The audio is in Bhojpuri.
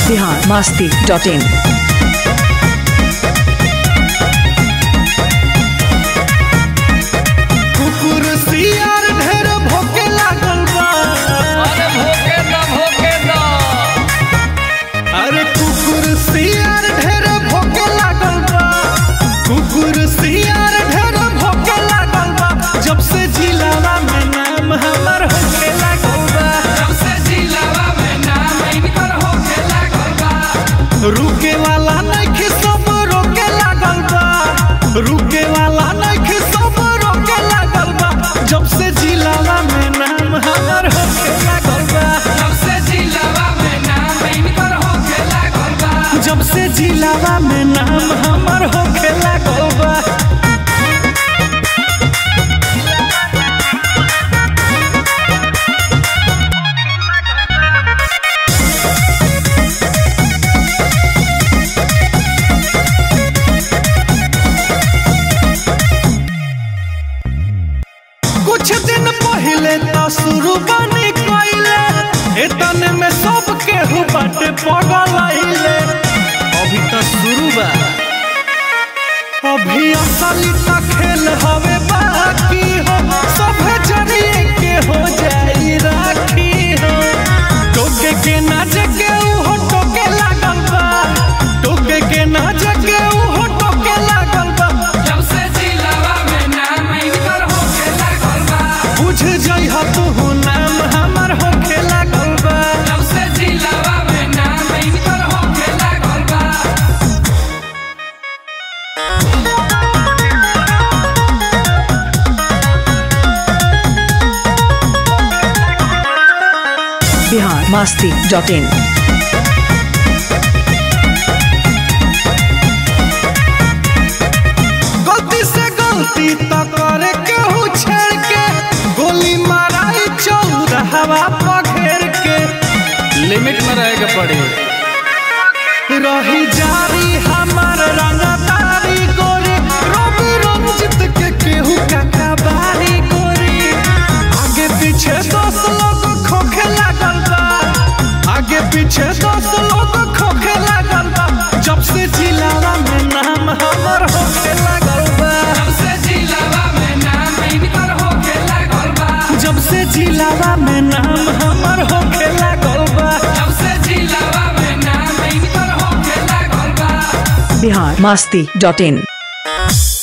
बिहार मास्ती डॉट इन कुकुर सियार ढेर भोके लागल बा अरे भोके द भोके द अरे कुकुर सियार ढेर भोके लागल बा कुकुर सियार ढेर भोके लागल बा जब से जिलावा में नाम हमर होके लागल बा जब से जिलावा में नाम इनकर होके लागल बा रुके वाला नइखे सब रोके लागल बा रुके वाला नइखे सब रोके लागल बा जब से जिलावा में नाम हमर होके लागल बा जब से जिलावा में नाम इनकर होके लागल बा जब से जिलावा में नाम हमर होके लागल बा कुछ दिन पहले तो शुरू बनी कइले एतने में सब केहू बाटे पगल आइले अभी तो शुरू बा अभी असली तो खेल हवे बाकी हो सब जरिए के हो जाई राखी हो टोके के ना जगे हो टोके लागल बा टोके के ना जगे हो टोके लागल बा जब से जिलावा में नाम इनकर होके लागल बा बुझ जइह तू नाम हमर होखे लागल बा जब से जिलावा में नाम इनकर होके लागल बा बिहार मास्ती डॉट इन गलती से गलती तो करे केहू छेड़ के गोली माराई चौराहवा पघेर के लिमिट में रहे के पड़ी रही जारी हमार रंगदारी गोरी रवि रंजित के केहू ककाबारी गोरी आगे पीछे दस लोग खोखे लागल बा आगे पीछे दस लोग खोखे लागल बा जब से जिलावा में नाम हमर होखे लागल बा जब से जिलावा में नाम इनकर होके लागल बा जब से जिलावा में नाम हमर होखे लागल बा जब से जिलावा में नाम इनकर होके लागल बा बिहार मास्ती डॉट इन